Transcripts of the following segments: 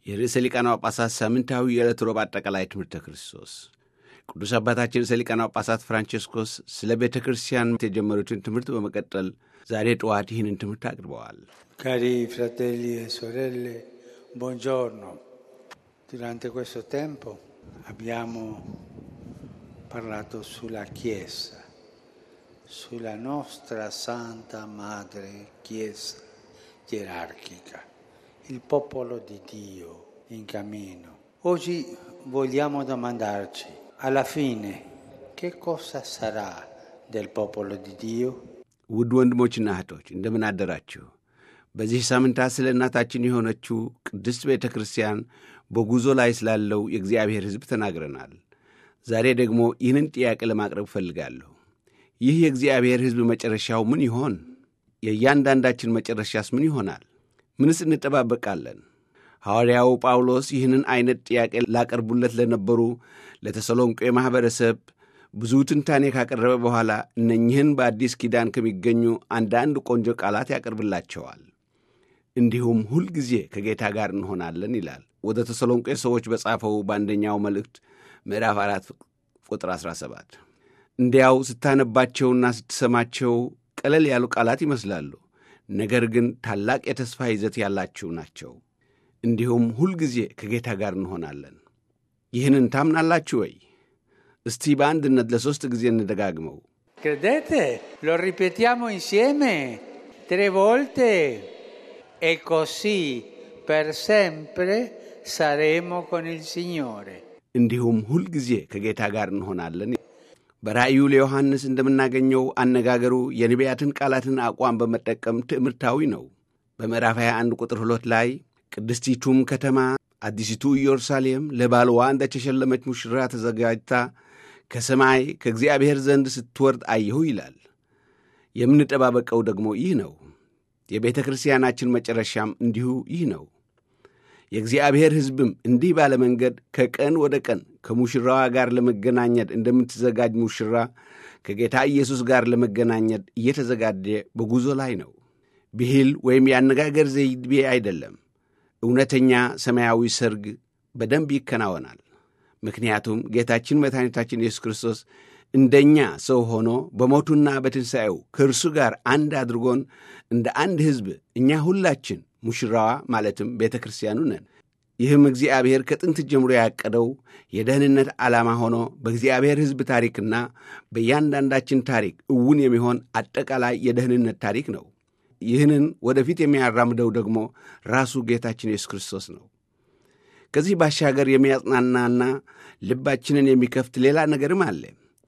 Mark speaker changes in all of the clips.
Speaker 1: የርዕሰ ሊቃነ ጳጳሳት ሳምንታዊ የዕለት ሮብ አጠቃላይ ትምህርተ ክርስቶስ ቅዱስ አባታችን ርዕሰ ሊቃነ ጳጳሳት ፍራንቼስኮስ ስለ ቤተ ክርስቲያን የጀመሩትን ትምህርት በመቀጠል ዛሬ ጠዋት ይህንን ትምህርት አቅርበዋል።
Speaker 2: Cari fratelli e sorelle, buongiorno. Durante questo tempo abbiamo parlato sulla Chiesa, sulla nostra Santa Madre Chiesa gerarchica, il popolo di Dio in cammino. Oggi vogliamo domandarci, alla fine, che cosa sarà del popolo di Dio?
Speaker 1: ውድ ወንድሞችና እህቶች እንደምን አደራችሁ? በዚህ ሳምንታት ስለ እናታችን የሆነችው ቅድስት ቤተ ክርስቲያን በጉዞ ላይ ስላለው የእግዚአብሔር ሕዝብ ተናግረናል። ዛሬ ደግሞ ይህንን ጥያቄ ለማቅረብ እፈልጋለሁ። ይህ የእግዚአብሔር ሕዝብ መጨረሻው ምን ይሆን? የእያንዳንዳችን መጨረሻስ ምን ይሆናል? ምንስ እንጠባበቃለን? ሐዋርያው ጳውሎስ ይህንን ዐይነት ጥያቄ ላቀርቡለት ለነበሩ ለተሰሎንቄ ማኅበረሰብ ብዙ ትንታኔ ካቀረበ በኋላ እነኝህን በአዲስ ኪዳን ከሚገኙ አንዳንድ ቆንጆ ቃላት ያቀርብላቸዋል። እንዲሁም ሁልጊዜ ከጌታ ጋር እንሆናለን ይላል። ወደ ተሰሎንቄ ሰዎች በጻፈው በአንደኛው መልእክት ምዕራፍ አራት ቁጥር 17 እንዲያው ስታነባቸውና ስትሰማቸው ቀለል ያሉ ቃላት ይመስላሉ። ነገር ግን ታላቅ የተስፋ ይዘት ያላቸው ናቸው። እንዲሁም ሁልጊዜ ከጌታ ጋር እንሆናለን። ይህንን ታምናላችሁ ወይ? እስቲ በአንድነት ለሦስት ጊዜ እንደጋግመው።
Speaker 2: Credete? Lo ripetiamo insieme tre volte e così per sempre saremo con il Signore.
Speaker 1: እንዲሁም ሁልጊዜ ከጌታ ጋር እንሆናለን። በራእዩ ለዮሐንስ እንደምናገኘው አነጋገሩ የነቢያትን ቃላትን አቋም በመጠቀም ትዕምርታዊ ነው። በምዕራፍ 21 ቁጥር 2 ላይ ቅድስቲቱም ከተማ አዲሲቱ ኢየሩሳሌም ለባልዋ እንደተሸለመች ሙሽራ ተዘጋጅታ ከሰማይ ከእግዚአብሔር ዘንድ ስትወርድ አየሁ ይላል። የምንጠባበቀው ደግሞ ይህ ነው። የቤተ ክርስቲያናችን መጨረሻም እንዲሁ ይህ ነው። የእግዚአብሔር ሕዝብም እንዲህ ባለ መንገድ ከቀን ወደ ቀን ከሙሽራዋ ጋር ለመገናኘት እንደምትዘጋጅ ሙሽራ ከጌታ ኢየሱስ ጋር ለመገናኘት እየተዘጋጀ በጉዞ ላይ ነው። ብሂል ወይም የአነጋገር ዘይቤ አይደለም። እውነተኛ ሰማያዊ ሰርግ በደንብ ይከናወናል። ምክንያቱም ጌታችን መድኃኒታችን ኢየሱስ ክርስቶስ እንደኛ ሰው ሆኖ በሞቱና በትንሣኤው ከእርሱ ጋር አንድ አድርጎን እንደ አንድ ሕዝብ እኛ ሁላችን ሙሽራዋ ማለትም ቤተ ክርስቲያኑ ነን። ይህም እግዚአብሔር ከጥንት ጀምሮ ያቀደው የደህንነት ዓላማ ሆኖ በእግዚአብሔር ሕዝብ ታሪክና በእያንዳንዳችን ታሪክ እውን የሚሆን አጠቃላይ የደህንነት ታሪክ ነው። ይህንን ወደፊት የሚያራምደው ደግሞ ራሱ ጌታችን ኢየሱስ ክርስቶስ ነው። ከዚህ ባሻገር የሚያጽናናና ልባችንን የሚከፍት ሌላ ነገርም አለ።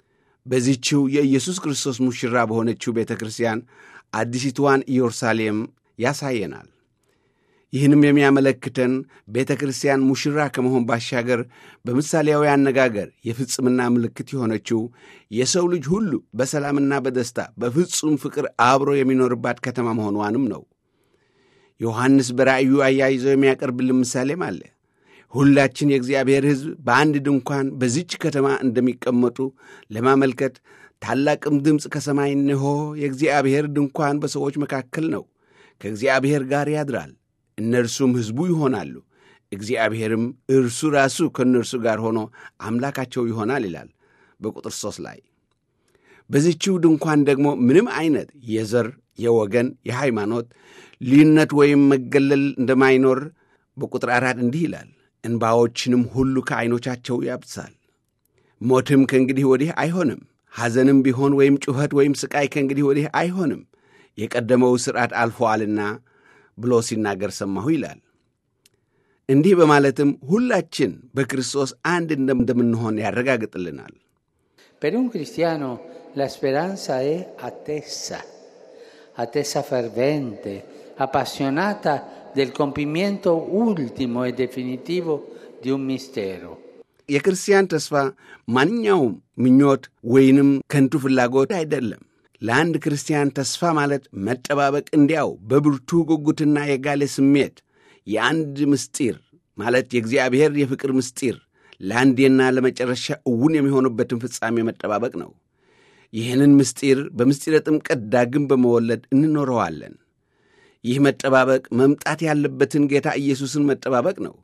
Speaker 1: በዚችው የኢየሱስ ክርስቶስ ሙሽራ በሆነችው ቤተ ክርስቲያን አዲሲቷን ኢየሩሳሌም ያሳየናል። ይህንም የሚያመለክተን ቤተ ክርስቲያን ሙሽራ ከመሆን ባሻገር በምሳሌያዊ አነጋገር የፍጽምና ምልክት የሆነችው የሰው ልጅ ሁሉ በሰላምና በደስታ በፍጹም ፍቅር አብሮ የሚኖርባት ከተማ መሆኗንም ነው። ዮሐንስ በራእዩ አያይዘው የሚያቀርብልን ምሳሌም አለ። ሁላችን የእግዚአብሔር ሕዝብ በአንድ ድንኳን በዚች ከተማ እንደሚቀመጡ ለማመልከት ታላቅም ድምፅ ከሰማይ እነሆ የእግዚአብሔር ድንኳን በሰዎች መካከል ነው፣ ከእግዚአብሔር ጋር ያድራል፣ እነርሱም ሕዝቡ ይሆናሉ፣ እግዚአብሔርም እርሱ ራሱ ከእነርሱ ጋር ሆኖ አምላካቸው ይሆናል ይላል በቁጥር ሦስት ላይ። በዚችው ድንኳን ደግሞ ምንም አይነት የዘር፣ የወገን፣ የሃይማኖት ልዩነት ወይም መገለል እንደማይኖር በቁጥር አራት እንዲህ ይላል እንባዎችንም ሁሉ ከዐይኖቻቸው ያብሳል። ሞትም ከእንግዲህ ወዲህ አይሆንም፣ ሐዘንም ቢሆን ወይም ጩኸት ወይም ሥቃይ ከእንግዲህ ወዲህ አይሆንም፣ የቀደመው ሥርዓት አልፎአልና ብሎ ሲናገር ሰማሁ ይላል። እንዲህ በማለትም ሁላችን በክርስቶስ አንድ እንደምንሆን ያረጋግጥልናል።
Speaker 2: Per un cristiano la speranza è attesa, attesa fervente, appassionata del compimento ultimo e definitivo di un mistero.
Speaker 1: የክርስቲያን ተስፋ ማንኛውም ምኞት ወይንም ከንቱ ፍላጎት አይደለም። ለአንድ ክርስቲያን ተስፋ ማለት መጠባበቅ እንዲያው በብርቱ ጉጉትና የጋለ ስሜት የአንድ ምስጢር ማለት የእግዚአብሔር የፍቅር ምስጢር ለአንዴና ለመጨረሻ እውን የሚሆኑበትን ፍጻሜ መጠባበቅ ነው። ይህንን ምስጢር በምስጢረ ጥምቀት ዳግም በመወለድ እንኖረዋለን። ይህ መጠባበቅ መምጣት ያለበትን ጌታ ኢየሱስን መጠባበቅ ነው።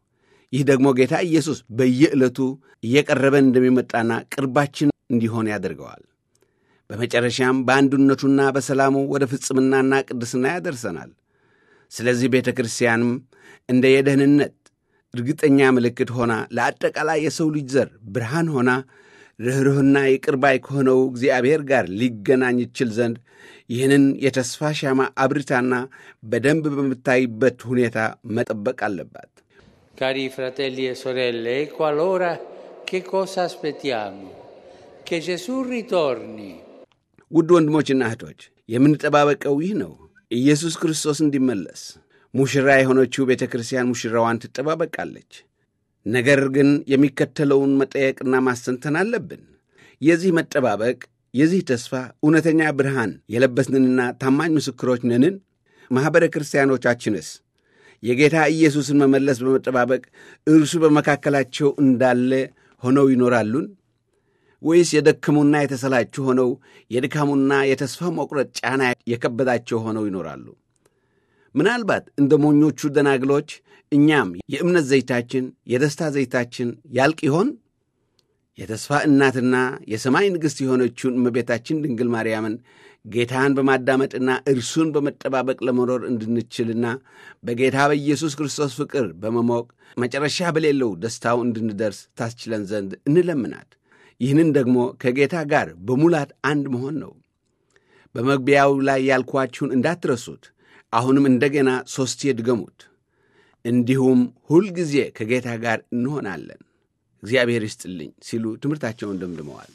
Speaker 1: ይህ ደግሞ ጌታ ኢየሱስ በየዕለቱ እየቀረበን እንደሚመጣና ቅርባችን እንዲሆን ያደርገዋል። በመጨረሻም በአንድነቱና በሰላሙ ወደ ፍጽምናና ቅድስና ያደርሰናል። ስለዚህ ቤተ ክርስቲያንም እንደ የደህንነት እርግጠኛ ምልክት ሆና ለአጠቃላይ የሰው ልጅ ዘር ብርሃን ሆና ርኅሩህና ይቅር ባይ ከሆነው እግዚአብሔር ጋር ሊገናኝ ይችል ዘንድ ይህንን የተስፋ ሻማ አብርታና በደንብ በምታይበት ሁኔታ መጠበቅ አለባት።
Speaker 2: Cari fratelli e sorelle, ecco allora che cosa aspettiamo? Che Gesù ritorni.
Speaker 1: ውድ ወንድሞችና እህቶች የምንጠባበቀው ይህ ነው፣ ኢየሱስ ክርስቶስ እንዲመለስ። ሙሽራ የሆነችው ቤተ ክርስቲያን ሙሽራዋን ትጠባበቃለች። ነገር ግን የሚከተለውን መጠየቅና ማስተንተን አለብን። የዚህ መጠባበቅ የዚህ ተስፋ እውነተኛ ብርሃን የለበስንንና ታማኝ ምስክሮች ነንን? ማኅበረ ክርስቲያኖቻችንስ የጌታ ኢየሱስን መመለስ በመጠባበቅ እርሱ በመካከላቸው እንዳለ ሆነው ይኖራሉን? ወይስ የደከሙና የተሰላቹ ሆነው የድካሙና የተስፋ መቁረጥ ጫና የከበዳቸው ሆነው ይኖራሉ? ምናልባት እንደ ሞኞቹ ደናግሎች እኛም የእምነት ዘይታችን፣ የደስታ ዘይታችን ያልቅ ይሆን? የተስፋ እናትና የሰማይ ንግሥት የሆነችውን እመቤታችን ድንግል ማርያምን ጌታን በማዳመጥና እርሱን በመጠባበቅ ለመኖር እንድንችልና በጌታ በኢየሱስ ክርስቶስ ፍቅር በመሞቅ መጨረሻ በሌለው ደስታው እንድንደርስ ታስችለን ዘንድ እንለምናት። ይህንን ደግሞ ከጌታ ጋር በሙላት አንድ መሆን ነው። በመግቢያው ላይ ያልኳችሁን እንዳትረሱት። አሁንም እንደገና ሦስቴ ድገሙት። እንዲሁም ሁልጊዜ ከጌታ ጋር እንሆናለን። እግዚአብሔር ይስጥልኝ ሲሉ ትምህርታቸውን ደምድመዋል።